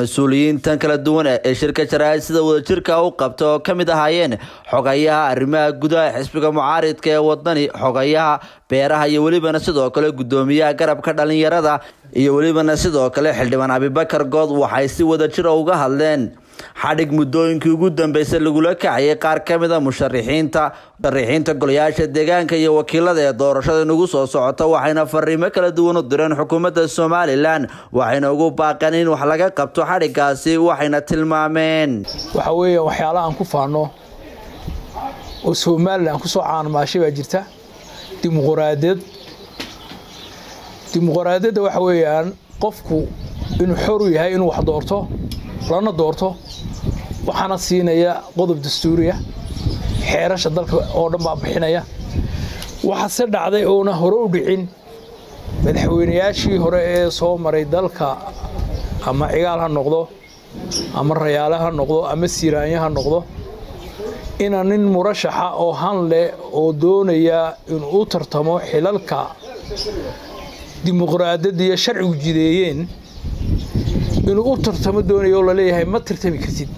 mas-uuliyiintan kala duwan ee shirka jaraa'id sida wadajirka u qabta oo ka mid ahaayeen xogayaha arrimaha gudaha xisbiga mucaaridka ee wadani xogayaha beeraha iyo welibana sidoo kale guddoomiyaha garabka dhalinyarada iyo welibana sidoo kale xildhibaan abibakar good waxay si wadajira uga hadleen xadhig muddooyinkii ugu dambeysay lagula kacayay qaar ka mid a musharixiinta musharixiinta golayaasha deegaanka iyo wakiilada ee doorashada nagu soo socota waxayna fariimo kala duwan u direen xukuumadda somalilan waxayna ugu baaqeen in wax laga qabto xadhigaasi waxayna tilmaameen waxa weeye waxyaalaha aan ku faano oo somalilan kusoo caanmaashay baa jirta dimuquraadiyad dimuquraadiyadda waxa weeyaan qofku inuu xor u yahay inuu wax doorto lana doorto waxaana siinaya qodob dastuuriya xeerasha dalka oo dhan baa bixinaya waxaase dhacday oona hore u dhicin madaxweynayaashii hore ee soo maray dalka ama cigaal ha noqdo ama rayaale ha noqdo ama siiraanya ha noqdo ina nin murashaxa oo han leh oo doonaya inuu u tartamo xilalka dimuqraadiyadda iyo sharcigu jideeyeen inuu u tartamo doonayo oo laleeyahay ma tartami kartid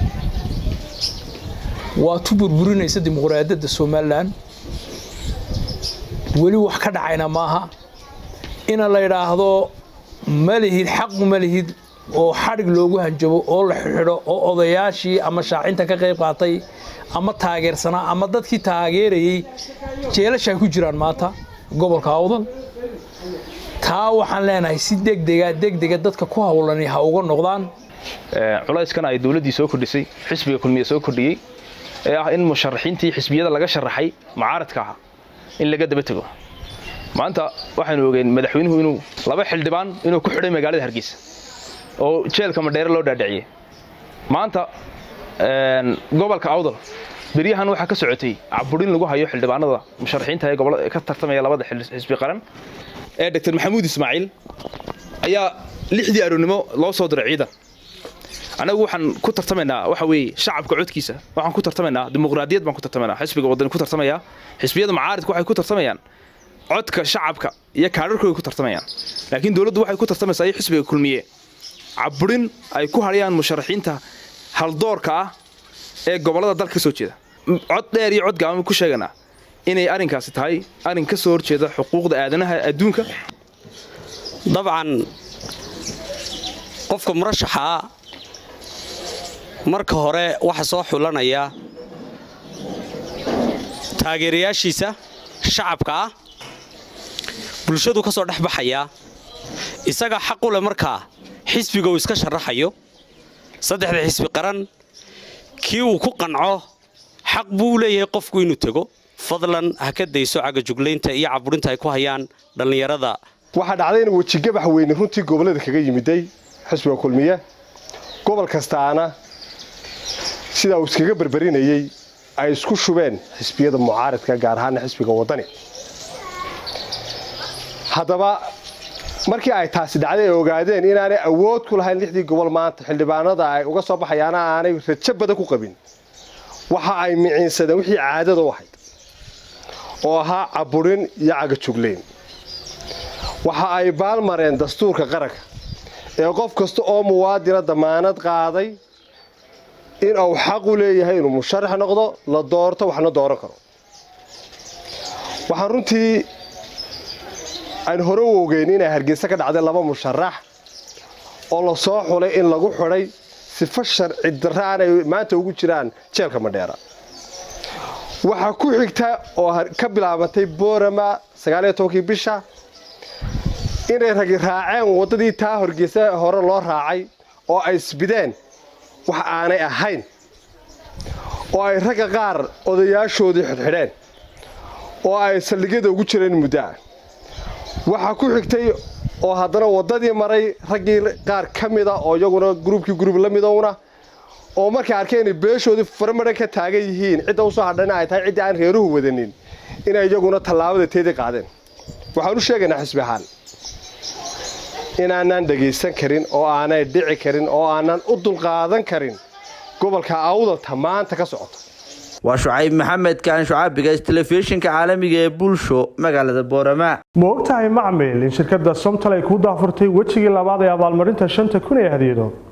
waa tu burburinaysa dimuqraadiyadda somalilan weli wax ka dhacayna maaha ina la yidhaahdo ma lihid xaqu ma lihid oo xadhig loogu hanjabo oo la xidxidho oo odayaashii ama shaacinta ka qayb qaatay ama taageersanaa ama dadkii taageerayey jeelasha ku jiraan maanta gobolka awdal taa waxaan leenahay si degdega degdega dadka ku hawlani ha uga noqdaan culayskan ay dowladdii soo kordhisay xisbiga kulmiye soo kordhiyey ee ah in musharaxiintii xisbiyada laga sharaxay mucaaradka aha in laga daba tego maanta waxaynu ogeen madaxweynuhu inuu laba xildhibaan inuu ku xidhay magaalada hargeysa oo jeelka madheere loo dhaadhiciyey maanta gobolka awdal beryahan waxaa ka socotay caburin lagu hayo xildhibaanada musharaxiinta ee gobolada ka tartamaya labada xisbi qaran ee dr maxamuud ismaaciil ayaa lixdii aroonnimo loo soo diray ciidan anagu waxaan ku tartamaynaa waxa weeye shacabka codkiisa waxaan ku tartamaynaa dimuqraadiyad baan ku tartamaynaa xisbiga wadani ku tartamaya xisbiyada mucaaridka waxay ku tartamayaan codka shacabka iyo kaadharkooda ku tartamayaan laakiin dowladdu waxay ku tartamaysaa iyo xisbiga kulmiye caburin ay ku hadhayaan musharaxiinta haldoorka ah ee gobollada dalka ka soo jeeda cod dheer iyo cod gaaban ku sheeganaa inay arrinkaasi tahay arrin ka soo horjeeda xuquuqda aadanaha adduunka dabcan qofka murashaxaa marka hore waxa soo xulanaya taageerayaashiisa shacabka ah bulshadu ka soo dhex baxaya isaga xaq u leh markaa xisbiga uu iska sharaxayo saddexda xisbi qaran kii uu ku qanco xaq buu u leeyahay qofku inuu tego fadlan ha ka dayso cagajuglaynta iyo caburinta ay ku hayaan dhallinyarada waxaa dhacday in wejigabax weyne runtii gobollada kaga yimiday xisbiga kulmiye gobol kastaana sidaa uu iskaga berberinayey ay isku shubeen xisbiyada mucaaridka gaar ahaana xisbiga waddani haddaba markii ay taasi dhacday ay ogaadeen inaanay awood ku lahayn lixdii gobol maanta xildhibaanada ay uga soo baxayaana aanay rajo badan ku qabin waxa ay miciinsadeen wixii caadada u ahayd oo ahaa caburin iyo cagajugleyn waxa ay baalmareen dastuurka qaranka ee qof kasta oo muwaadina damaanad qaaday in uu xaq u leeyahay inuu musharax noqdo la doorto waxna dooran karo waxaan runtii aan hore u ogeyn inay hargeysa ka dhacday laba musharax oo la soo xulay in lagu xidhay sifo sharci darra aanay maanta ugu jiraan jeelka madheera waxaa ku xigta oo ka bilaabantay boorama sagaaliyo tobankii bisha inay ragi raaceen waddadii taa horgeysa hore loo raacay oo ay isbideen wax aanay ahayn oo ay ragga qaar odayaashoodii xidxidheen oo ay saldhigyada ugu jireen muddoa waxaa ku xigtay oo haddana waddadii maray raggii qaar ka mida oo iyaguna gruubkii gruub la midowna oo markay arkeen inay beeshoodii farmadhan ka taagan yihiin cidda usoo hadhana ay tahay ciddii aan reeruhu wadanin inay iyaguna tallaabada teedii qaadeen waxaan u sheegaynaa xisbi ahaan inaanaan dhegaysan karin oo aanay dhici karin oo aanan u dulqaadan karin gobolka awdalta maanta ka socota waa shucayb maxamed kaan shucaabigays telefishinka caalamiga ee bulsho magaalada boorama ma ogtahay macmil in shirkadda somtal ay kuu daafurtay wejigii labaad ee abaalmarinta shanta kun ee hadiyado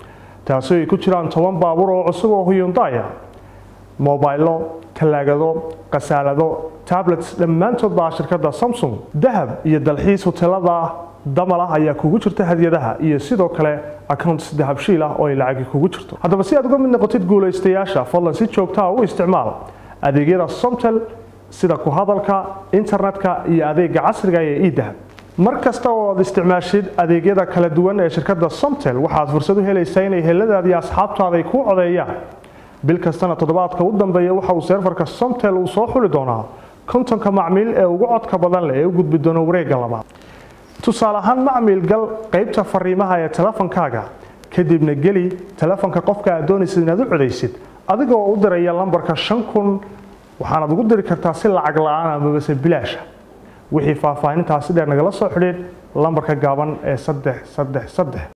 taasi ay ku jiraan toban baabuur oo cusub oo huyundaya mobaylo talaagado khasaalado tablets dhammaantood baa shirkadda samsung dahab iyo dalxiis hotelada damal ah ayaa kugu jirta hadyadaha iyo sidoo kale accounts dahabshiil ah oo ay lacagi kugu jirto haddaba si aad uga mid noqotid guulaystayaasha fadlan si joogtaa u isticmaal adeegyada somtel sida ku hadalka internetka iyo adeega casriga ee idahab mar kasta oo aad isticmaashid adeegyada kala duwan ee shirkadda somtel waxaad fursad u helaysaa inay heladaada iyo asxaabtaada ay kuu codeeyaan bil kastana toddobaadka u dambeeya waxa uu seerfarka somtel uu soo xuli doonaa kontonka macmiil ee ugu codka badan leh ee u gudbi doona wareegga labaad tusaale ahaan macmiil gal qaybta fariimaha ee telefonkaaga kadibna geli telefonka qofka aad doonaysid inaad u codaysid adigoo u diraya lambarka shan kun waxaanaad ugu diri kartaa si lacag la-aan amabase bilaasha wixii faahfaahintaasi dheer nagala soo xidhiid lambarka gaaban ee saddex saddex saddex